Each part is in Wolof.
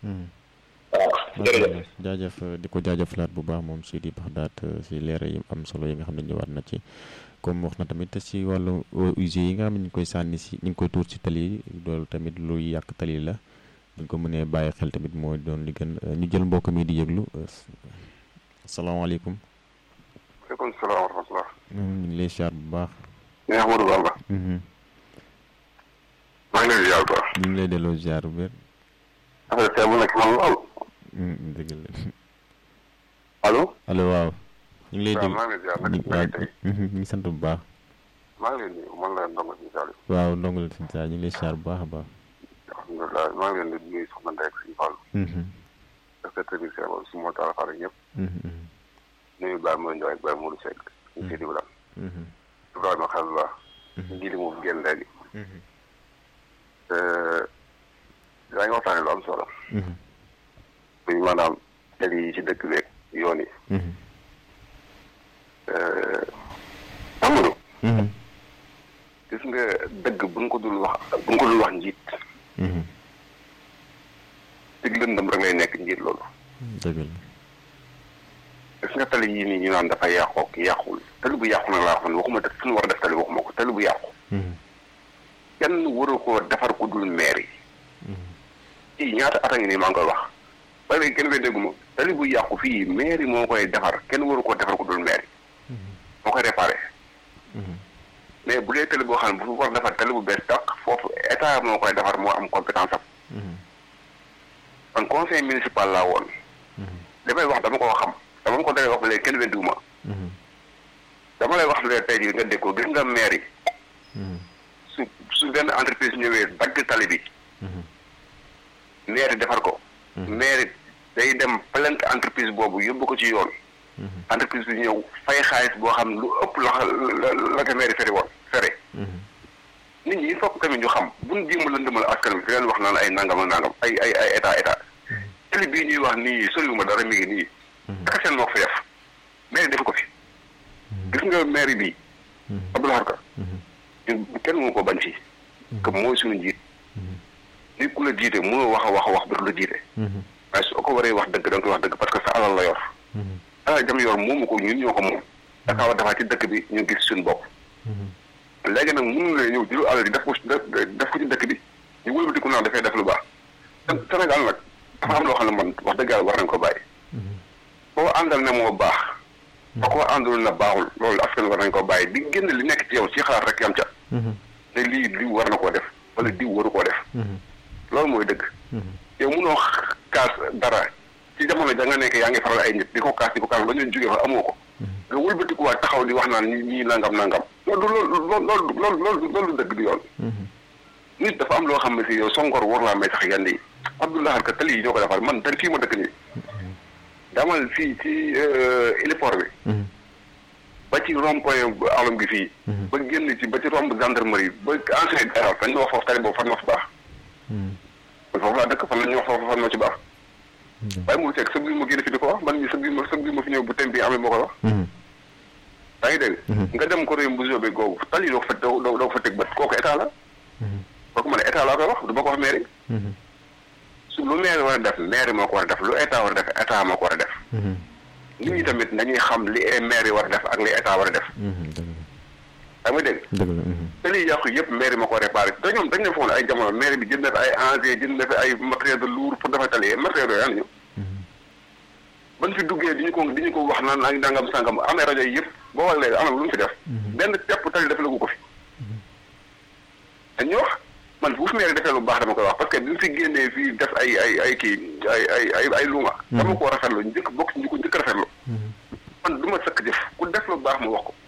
waaw jërëjëf jaajëf di ko jaajëfalaat bu baax moom Sidi Baxdaat si leera yi am solo yi nga xam ne ñëwaat na ci comme wax na tamit si wàllu eaux usées yi nga xam ne ñu ngi koy sànni si ñu ngi koy tuur si tali yi loolu tamit luy yàq tali la buñ ko mënee bàyyi xel tamit moo doon li gën ñu jël mbokk mi di yëglu asalaamaaleykum. waaleykum salaam wa rahmatulah. ñu ngi lay siyaar bu baax. ñu Ahmadou Bamba. maa ngi lay ziar quoi. ñu ngi lay delloo ziar bu wér. affaire bi mu nekk man lool. dëgg la. allo. allo waaw. ñu ngi lay dégg maa ngi lay ziar nag ñu maa ngi tey. ñu ngi sant bu baax. maa ngi leen di nuyu man la ndongo si Saliou. waaw ndongo la si saa ñu ngi lay siyaar bu baax a baax. alhamdulilah maa ngi leen di nuyu soxna Ndeye ak suñu Fall. ak sa technicien boobu su ma taal xaar ñëpp. nuyu Baye Moussa Ndiaye ak Baye Mourou Seck. ñu si di Bilam. Ibrahima Xalila. nji li moom génn léegi. yaa ngi waxtaanee lu am solo. muy maanaam tali yi ci dëkk beeg yoon yi. Amadou. gis nga dëgg buñ ko dul wax buñ ko dul wax njiit. dig lëndëm rek lay nekk njiit loolu. dëgg la. gis nga tali yii nii ñu naan dafa yàqoo ki yàqul tali bu yàqu nag laa wax man waxuma def suñu war a def tali waxuma ko tali bu yàqu. kenn waru koo defar ku dul maire yi. fii ñaata at a ngi nii maa ngi koy wax. ba léegi kenn koy dégguma tali bu yàqu fii maire yi moo koy defar kenn waru koo defar ku dul maire yi. moo koy réparé. mais bu dee tali boo xam ne bu war defar tali bu bees tàq foofu état moo koy defar moo am compétence am. man conseil municipal laa woon. li may wax dama koo xam dama ko dalee wax ba léegi kenn weddiwuma. dama lay wax ne tey jii nga dégg ko gis nga maire yi. su su benn entreprise ñëwee dagg tali bi. maire defar ko. maire day dem plainte entreprise boobu yóbbu ko ci yoon. entreprise bi ñëw fay xaalis boo xam lu ëpp la la la ko maire fere woon fere. nit ñi il faut que tamit ñu xam bu ñu jéem a lëndëmal askan bi di leen wax naan ay nangam ak nangam ay ay ay état état. tali bii ñuy wax nii soriwuma dara mi ngi nii. daka seen moo ko fi def maire def ko fi. gis nga maire bi. Abdoulaye Ka. ñun kenn mënu ko bañ fii. que mooy suñu njiit. nit ku la jiite mënoo wax a wax a wax ba du la jiite. waaye su ko waree wax dëgg da nga koy wax dëgg parce que sa alal la yor. alal jam yor moomu ko ñun ñoo ko moom. da kaa war defaat ci dëkk bi ñu gis suñu bopp. léegi nag mënu la ñëw jëlu alal yi def ko def ko ci dëkk bi ñu wëlbatiku naan dafay def lu baax. Sénégal nag dafa am loo xam ne man wax dëgg yàlla war nañ ko bàyyi. boo àndal ne moo baax. ba ko àndul na baaxul loolu askan war nañ ko bàyyi di génn li nekk ci yow ci xalaat rek yam ca. ne lii lii war na koo def wala diw waru koo def. loolu mooy dëgg. yow munoo kaas dara ci jamono ja nga nekk yaa ngi faral ay nit di ko kaas di ko kaas ba ñu jógee fa amoo ko. nga wëlbatikuwaat taxaw di wax naan ñi ñii nangam nangam. loolu loolu loolu loolu loolu loolu dëgg di yoon. nit dafa am loo xam ne si yow songor war laa may sax yenn yi. Abdoulaye ka tali yi ñoo ko defar man tali fii ma dëkk nii. damal fii ci héliport bi. ba ci rond-point alam gi fii. ba génn ci ba ci romb gendarmerie ba ancien garage dañ ma wax foofu tali boobu fan moo fi baax. man foofu laa dëkk fan la ñuy wax foofu fan moo ci baax. waaye mu fekk sëb bi ma génn fi di ko wax man mii sëb bi ma sëb bi ma fi ñëw bu tem bi amee moo koy wax. yaa ngi dégg. nga dem ko réew bu bi googu tali doo ko fa doo doo ko fa teg bët kooku état la. kooku ma ne état laa koy wax du ma ko wax mairie. su lu maire war a def maire moo ko war a def lu état war a def état moo ko war a def. nit ñi tamit nañuy xam li maire war a def ak li état war a def. xam nga dégg. dëgg la. te liy yàqu yëpp maire moo ko réparé te ñoom dañ ne foog ne ay jamono maire bi jënd na fi ay engrais jënd na fi ay matériel de lourd pour defar tali matériel yooyu am ñu. ban fi duggee di ñu ko di ñu ko wax naan ay nangam sangam amee rajo yi yëpp boo wax léegi am na lu mu fi def. benn tepp tali def lagu ko fi. dañ ñu wax. man fu maire defee lu baax dama koy wax parce que bi mu fi génnee fii def ay ay ay kii ay ay ay ay luuma. dama ko rafetlu njëkk bokk ñu ko njëkk rafetlu. man du ma sëkk jëf ku def lu baax mu wax ko.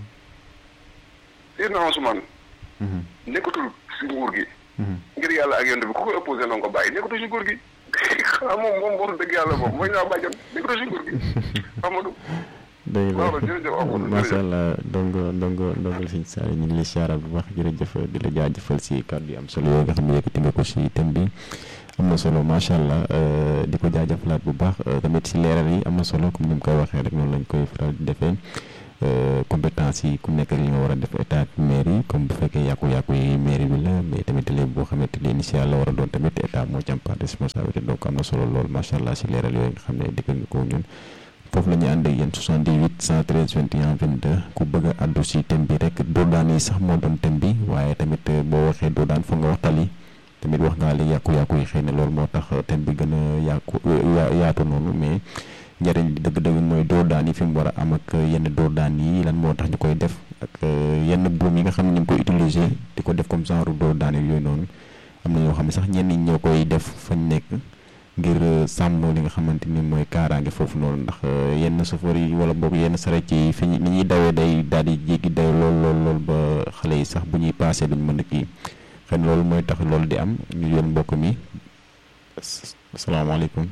Seydina Ousmane. nekkatul si nguur gi. ngir yàlla ak yonent bi ku koy opposé na nga ko bàyyi nekkatul si nguur gi xanaa moom moom wax dëgg yàlla moom mooy naa bàjjan nekkatul si nguur gi Amadou. dëgg waaw jërëjëf la Amadou macha allah ndongo ndongo ndongo sëñ Saar ñu ngi lay siyaara bu baax jërëjëf di la jaajëfal si kàddu yi am solo yooyu nga xam ne yëkkati nga ko si thème bi am na solo macha allah di ko jaajëfalaat bu baax tamit si leeral yi am na solo comme ni mu koy waxee rek noonu lañ koy faral di defee compétence yi ku nekk li nga war a def état mairie comme bu fekkee yàqu-yàqu yi mairie bi la mais tamit léegi boo xamante ni initial la war a doon tamit état moo ci am part de responsabilité donc am na solo lool macha allah si leeral yooyu nga xam ne dikk nga ko ñun foofu la ñuy ànd ak yéen 78 113 21 22 ku bëgg a àddu si thème bi rek doodaan yi sax moo doon thème bi waaye tamit boo waxee doodaan foog nga wax tali tamit wax ngaa li yàqu-yàqu yi xëy na loolu moo tax thème bi gën a yàqu yaatu noonu mais njëriñ li dëgg-dëgg mooy doodaan yi fi mu war a am ak yenn doodaan yi lan moo tax ñu koy def ak yenn buum yi nga xam ne ñu ngi koy utiliser di ko def comme genre doodaan yooyu noonu am na ñoo xam ne sax ñenn ñi ñoo koy def fañ nekk ngir sàmm li nga xamante ni mooy kaaraange foofu noonu ndax yenn chauffeur yi wala boog yenn saret yi fi ni ñuy dawee day daal di jéggi day lool lool lool ba xale yi sax bu ñuy paasee duñ mën a kii xëy na loolu mooy tax loolu di am ñu yoon mbokk mi asalaamaaleykum.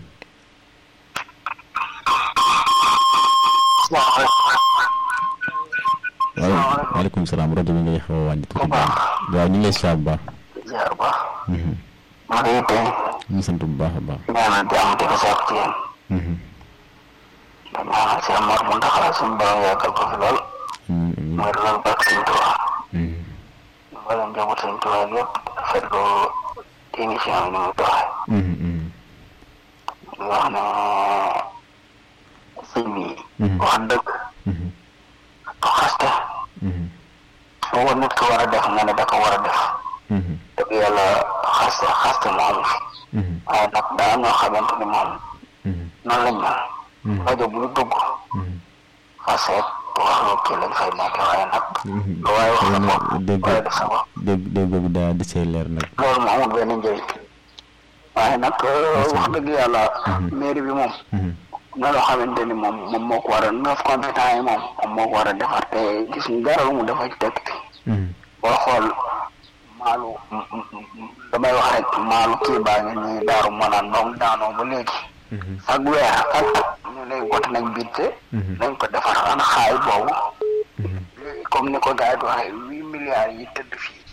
waaw waaleykum salaam rajo bi ngay xaw a wàññi tuuti. waaw ñu ngi lay saa bu baax. ziar bu baax. maa ngi tey. ñu ngi sant bu baax a baax. ñaanal di am di ko saako ci yéen. damaa si Amar mu ndax suñu borom yàggal ko fi lool. mooy loolu baax suñu tubaab. wala njaboot suñu tubaab yëpp rafetlu émission bi ni mu doxee. di wax ne sëñ bi. wax dëgg. du xaste. boo nit ko war a def nga ne da ko war a def. dëgg yàlla xaste xaste mu amu fi. waaye nag daa ñoo xamante ni moom. noonu lañ mel. rajo bu ñu dugg. xaste wax lu kii lañ fay nekk waaye nag. lu waaye wax sa bopp dégg waaye def sa bopp. dégg dégg bi daa di see leer nag. loolu mu amul benn njëriñ. waaye nag wax dëgg yàlla. mairie bi moom. na loo xamante ni moom moom moo ko war a neuf compétents yi moom moom moo ko war a defar te gis ñu dara lu mu defar ci dëkk bi. boo xool maalu damay wax rek maalu kii baa ngi nii daaru manaan moom daanoo ba léegi. ak weer ak at ñu lay wot nañ bitte. nañ ko defar ana xaay boobu. comme ni ko gars yi di waxee huit milliards yi tëdd fii.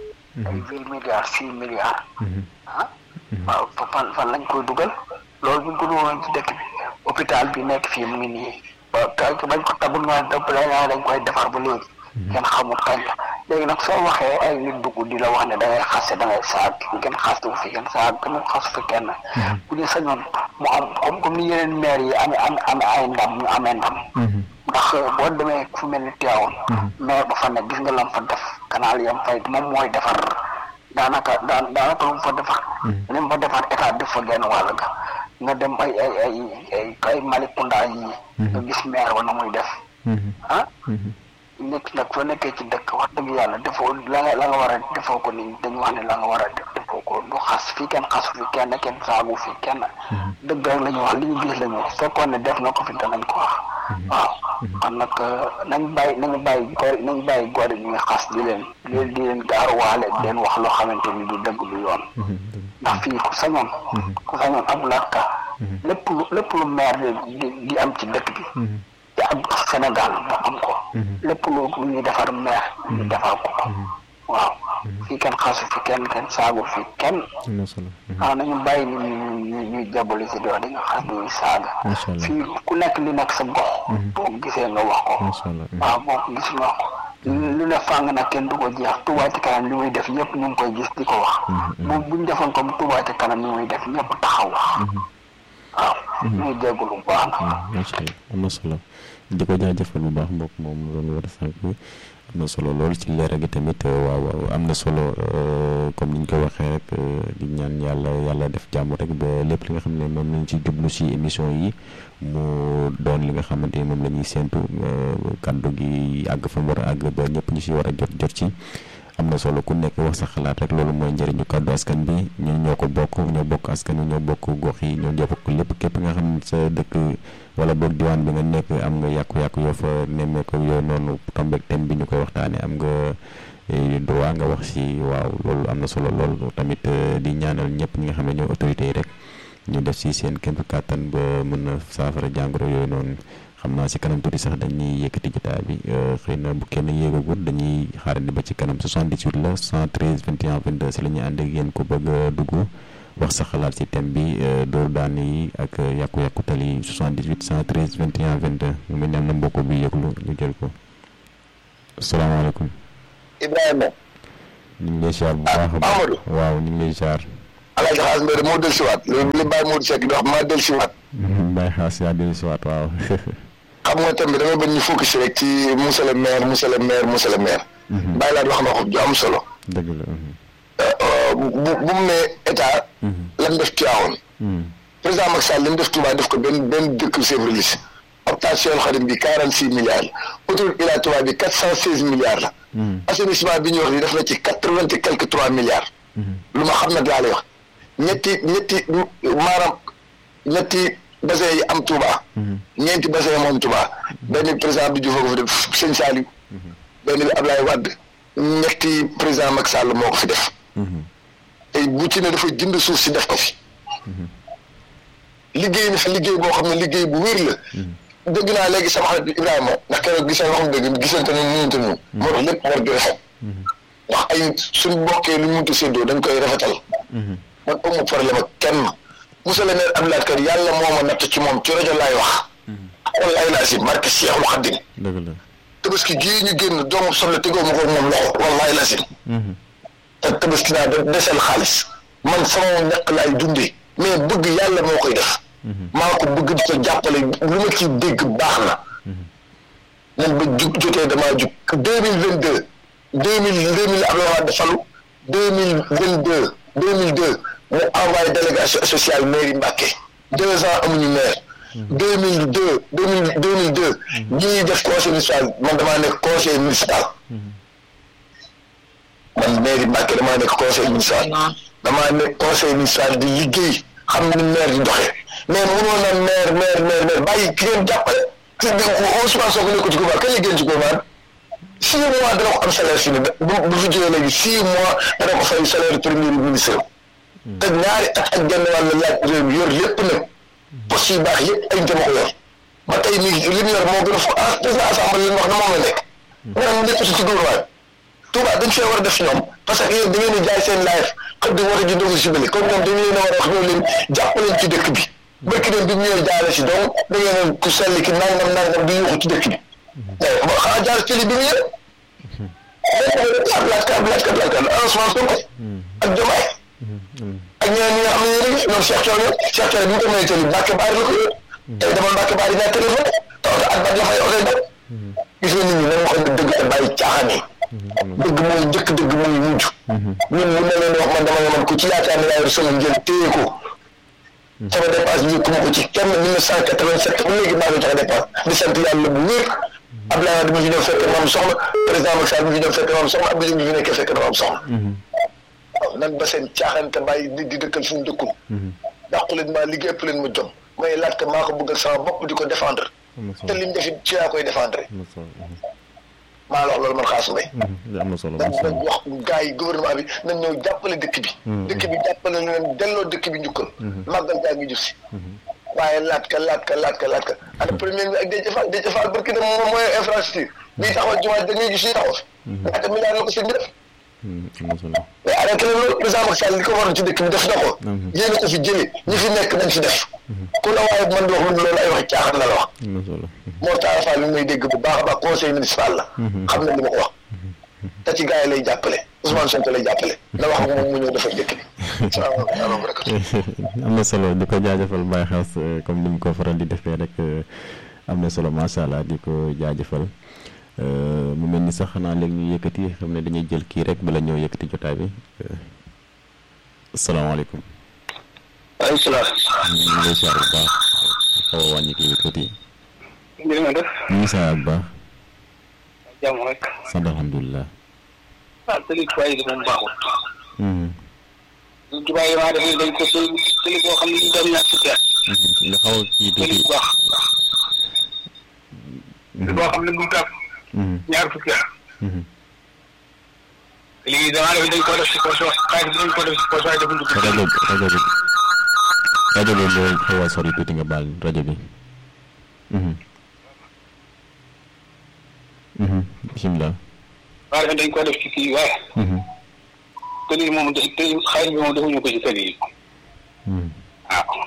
ay huit milliards six milliards. ah waaw fan fan lañ koy dugal. loolu bu ñu ko dugal ci dëkk bi hôpital bi nekk fii mu ngi nii ba kay bañ ko tabul noonu dëpp la dañ koy defar ba léegi. kenn xamul kañ la léegi nag soo waxee ay nit dugg di la wax ne da ngay xase da ngay saag kenn xastu fi kenn saag kenn xasu fi kenn. bu ñu sañoon mu am comme comme ni yeneen maire yi amee am amee ay ndam ñu amee ndam. ndax boo demee fu mel ni Tivaouane. maire ba fa ne gis nga lam fa def canal yam fay moom mooy defar daanaka daan daanaka lu mu fa defar. li mu fa defar état def fa genn wàll ga. nga dem ay ay ay ay ay Malicounda yi. nga gis maire ba na muy def. ah. nit nag soo nekkee ci dëkk wax dëgg yàlla defoo la nga la nga war a defoo ko ni dañu wax ne la nga war a def defoo ko du xas fii kenn xasu fi kenn kenn saagu fi kenn. dëgg rek la ñu wax li ñu gis la ñu wax fekkoon ne def na ko fi danañ ko wax. waaw kon nag nañ bàyyi nañu bàyyi góor nañ bàyyi góor yi ñuy xas di leen di leen gaaruwaale di leen wax loo xamante ni du dëgg du yoon. ndax fii ku sañoon. ku sañoon am laata. lépp lu lépp lu maire di di am ci dëkk bi. te am Sénégal mu am ko. lépp lu ñuy defar maire. ñu defar ko ko. waaw fii kenn xasu fi kenn kenn saagu fi kenn. waaw nañu bàyyi ni ñu ñu ñuy jaboli si doon dañu xas ñuy saaga. fii ku nekk li nekk sa gox. boo gisee nga wax ko. waaw boo ko gis nga wax ko. lu ne fàng nag kenn du ko jeex Touba ci kanam li muy def ñëpp ñu ngi koy gis di ko wax. bu buñ defoon comme Touba ci kanam li muy def ñëpp taxaw wax. waaw. ñu ngi dégg lu baax na. macha allah am na solo di ko jaajëfal bu baax mbokk moom doon war a sànq am na solo lool ci leer gi tamit waaw waaw am na solo comme ni ñu ko waxee rek di ñaan yàlla yàlla def jàmm rek ba lépp li nga xam ne moom lañ ci jublu si émission yi mu doon li nga xamante ni moom la ñuy séntu kàddu gi àgg fa mu war a àgg ba ñëpp ñu si war a jot jot ci. am na solo ku nekk wax sa xalaat rek loolu mooy njëriñu kàddu askan bi ñun ñoo ko bokk ñoo bokk askan wi ñoo bokk gox yi ñoo bokk lépp képp nga xam ne sa dëkk wala boog diwaan bi nga nekk am nga yàqu-yàqu yoo fa nemmeeku yooyu noonu tombeek thème bi ñu koy waxtaanee am nga droit nga wax si waaw loolu am na solo lool tamit di ñaanal ñëpp ñi nga xam ne ñoo autorités yi rek ñu def si seen kéem kàttan ba mën a saafara jàngoro yooyu noonu. xam naa si kanam tuuti sax dañuy yëkkati jotaay bi xëy na bu kenn yéegagul dañuy xaarandi ba ci kanam 78 la 113 21 22 si la ñuy ànd ak yéen ko bëgg a dugg wax sa xalaat ci thème bi dóor daan yi ak yàqu-yàqu tali 78 113 21 22 mu mel ne am na mbokk bi yëglu ñu jël ko asalaamaaleykum. Ibrahima. ñu ngi lay ziar bu baax a baax Amadou. waaw ñu ngi lay ziar. Alaaji Xaas Mbere moo del siwaat li li Baye Modou Seck di wax maa del siwaat Baye Xaas yaa dellu si waat waaw. xam nga tamit damay bañ ñu focus rek ci monsieur le maire monsieur le maire monsieur le maire bàyyi laat wax na ko ju am solo dëgg la. bu bu bu mu ne état lan def Tivaouane président Macky Sall li mu def Touba def ko benn benn dëkk chef religieux hôpital Cheikhoul Khadim bi quarante six milliards la autoroute Ila Touba bi quatre cent seize milliards la assainissement bi ñuy wax ni def na ci quatre vingt et quelque trois milliards lu ma xam nag laa lay wax ñetti ñetti maanaam ñetti bassin yi am Touba ñeenti bassin moom Touba benn président bi Diouf a ko fi def Sëñ Saliou benn bi Ablaye Wade ñetti président Macky Sall moo ko fi def tey bu ci ne dafa jënd suuf si def ko fi liggéey na fi liggéey boo xam ne liggéey bu wér la dëgg naa léegi sama xarit bi Ibrahima ndax keroog gisee waxam dëgg gisante ne nuyante ñu moo tax lépp war di rafet ndax ay suñ bokkee lu ñu muntu séddoo dañ koy rafetal man amu problème ak kenn monsieur le maire Abdoulaye Kane yàlla moo ma natt ci moom ci rajo laay wax wallaay laa si barke Seexul Xaddim dëgg la. tabaski gii ñu génn doomu soble tegoo ma ko moom loxo wallaay la si te tabaski naa de desel xaalis man sama ñaq laay dundee mais bëgg yàlla moo koy def maa ko bëgg di ko jàppale lu ma ci dégg baax na man ba jug jotee damaa jug deux mille vingt deux deux mille deux mille Abdoulaye Wade falu deux mille vingt deux deux mille deux mu envoyé délégation spéciale mairie Mbacké deux ans amuñu maire deux mille deux deux mille deux mille deux ñii def conseil municipal man damaa nekk conseil municipal man mairie Mbacké damaa nekk conseil municipal damaa nekk conseil municipal di liggéey xam ni maire di doxee mais mënoon na maire maire maire maire bàyyi ki ngeen jàppale te di Ousmane Sonko nekk ci gouvernement kañ la génn ci gouvernement six mois dana ko am salaire fii nii bu bu fi jógee léegi six mois dana ko fay salaire premier ministre te ñaari at ak genn wàll laaj réew mi yor lépp nag poste yu baax yëpp ay dama ko yor ba tey nii li mu yor moo gën a fo ah président assemblée li mu wax ne moom la nekk maanaam lépp si ci gouvernement Touba dañ fee war a def ñoom parce que yéen da ngeen di jaay seen live xëy na war a ji ndogu si bële comme ñoom dañu leen a war a wax ñoo leen jàppaleen ci dëkk bi bëkk leen bi mu ñëwee jaare si donc da ngeen ku sell ki nangam nangam di yuuxu ci dëkk bi mais ba xanaa jaar ci li bi mu ñëwee laaj ka laaj ka laaj ka Ousmane Sonko ak Diomaye ak ñeneen ñi nga xam ne yéen a ngi ñoom Cheikh Thioro Cheikh Thioro bi ñu ko mayee tëli Mbacke Baari la ko yor tey dama Mbacke Baari ñaar téléphone te oto ak bat la fay oto dem gis nga nit ñi nañu xam ne dëgg te bàyyi caaxaan yi dëgg mooy njëkk dëgg mooy mujj ñun mun na leen wax man dama nga man ku ci yaakaar ne laa yor sama njël téye ko sama dépense bi kuma ko ci kenn mille neuf cent quatre-vingt-sept ba léegi maa ngi joxe dépense di sant yàlla bu wér Abdoulaye Wade mi fi ñëw fekk na am soxla président Macky Sall mi fi ñëw fekk na am soxla Abdou Diouf mi fi nekkee fekk na am soxla waaw nan ba seen caaxaan te bàyyi nit di dëkkal fu mu dëkkul dàqu leen maa liggéey ëpp leen ma jom may laaj te maa ko bëggal sama bopp di ko défendre te lim defi ci laa koy défendre maa la wax loolu man xaas mbay am na solo dañ dañ wax gars yi gouvernement bi nañ ñëw jàppale dëkk bi dëkk bi jàppale leen delloo dëkk bi njukkal màggal gaa ngi jub si waaye laat ka laat ka laat ka laat ka ana premier bi ak Déthié Fall Déthié Fall barki dem moom mooy infrastructure bii taxawal jumaa dañuy gis ñuy taxaw fi ñaata milliard la ko sëñ bi def am na solo mais arrêté leen loolu président Macky Sall li ko waroon ci dëkk bi def na ko yéen a ko fi jëlee ñi fi nekk nañ fi def ku la waaye man di wax lu loolu ay waxi caaxaan la la wax am na solo moo tax Fall li may dégg bu baax a baax conseil municipal la xam na li ma ko wax te ci gars yi lay jàppale Ousmane Sonko lay jàppale na wax ak moom mu ñëw defar dëkk bi salaamaaleykum wa rahmatulah am na solo di ko jaajëfal Baye Xaas comme ni mu ko faral di defee rek am na solo macha allah di ko jaajëfal mu mel ni sax xanaa léegi ñu yëkkati xam ne dañuy jël kii rek bala ñëw yëkkati jotaay bi asalaamaaleykum. waaleykum salaam. ñu ngi lay siyaar bu baax xaw a wàññi kii bi tuuti. mbir mi def. ñu ngi siyaar bu baax. jàmm rek. sant alhamdulilah. ah tëli tubaab yi de moom baaxul. tubaab yi maa def dañ ko tëli tëli boo xam ne ñu dem ñaar fukki at. nga xaw a kii tëli tuuti. bu baax. boo xam ne bu tàpp ñaar fukki at. léegi damaa def dañ ko def si poche xaalis bi dañ ko def si poche waaye defuñ ko ci rajo bi rajo bi rajo bi moo xaw a sori tuuti nga baal rajo bi. bisimilah. waaye dañ ko def ci kii waaye tëli moom tëli xaalis bi moom defuñu ko ci tëli yi waaw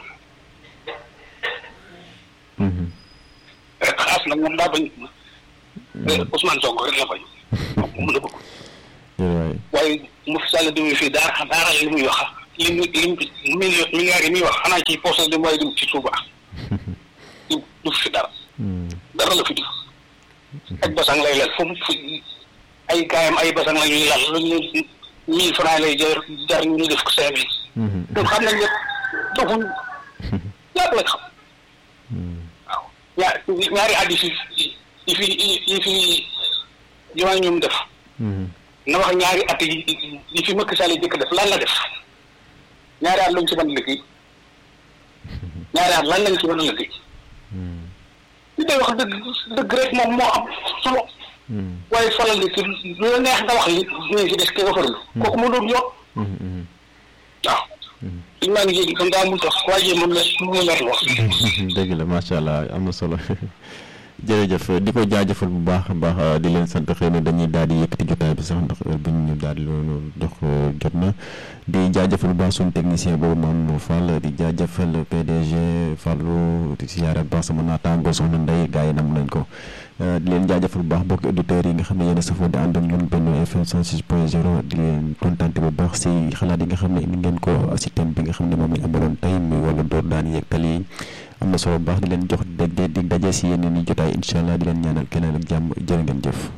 xaas nag moom daa bañ Ousmane Sonko rek la bañ moom la bëgg jërëjëf waaye mu fi sàll demee fii daara daara li muy wax li mu li mu milliards yi muy wax xanaa ci poste de mooy dem ci Touba du du fi dara dara la fi def ak basang lay lal fu mu fu ay gaayam ay basang la ñuy lal lu ñu mille francs lay jar jar ñu def ko cinq mille donc xam nañ ne doxuñ ñaata lañ xam waaw ñaar ñaari addis yi yi fi yi fi jumaa ñoom def na wax ñaari at yi yi fi Macky Sall jëkk def lan la def ñaari at lañ ci mën a liggéey ñaari at lan lañ ci mën a liggéey li day wax dëgg dëgg rek moom moo am solo waaye falal li lu la neex nga wax li ñu ci des ke nga farul kooku mu doon yoon waaw liñ maa ngi jéegi kon daa mun tax waaye moom la mu mer wax dëgg la macha allah am na solo jërëjëf di ko jaajëfal bu baax a baax di leen sant xëy na dañuy daal di yëkkati jotaay bi sax ndax heure bi ñu daal di loolu jox jot na di jaajëfal bu baax suñu technicien boobu Mamadou Fall di jaajëfal PDG Fallou di siyaare bu baax sama naataango soxna Ndeye gars yi nam nañ ko di leen jaajëfal bu baax bokki auditeurs yi nga xam ne yéen a safoo di ànd ak ñun Benno FM 106 point 0 di leen kontante bu baax si xalaat yi nga xam ne indi ngeen ko si thème bi nga xam ne moom lañ amaloon tey muy wàllu door daan yeeg tali yi am na solo bu baax di leen jox dégg di daje si yeneen i jotaay incha allah di leen ñaanal keneen ak jàmm jërë ngeen jëf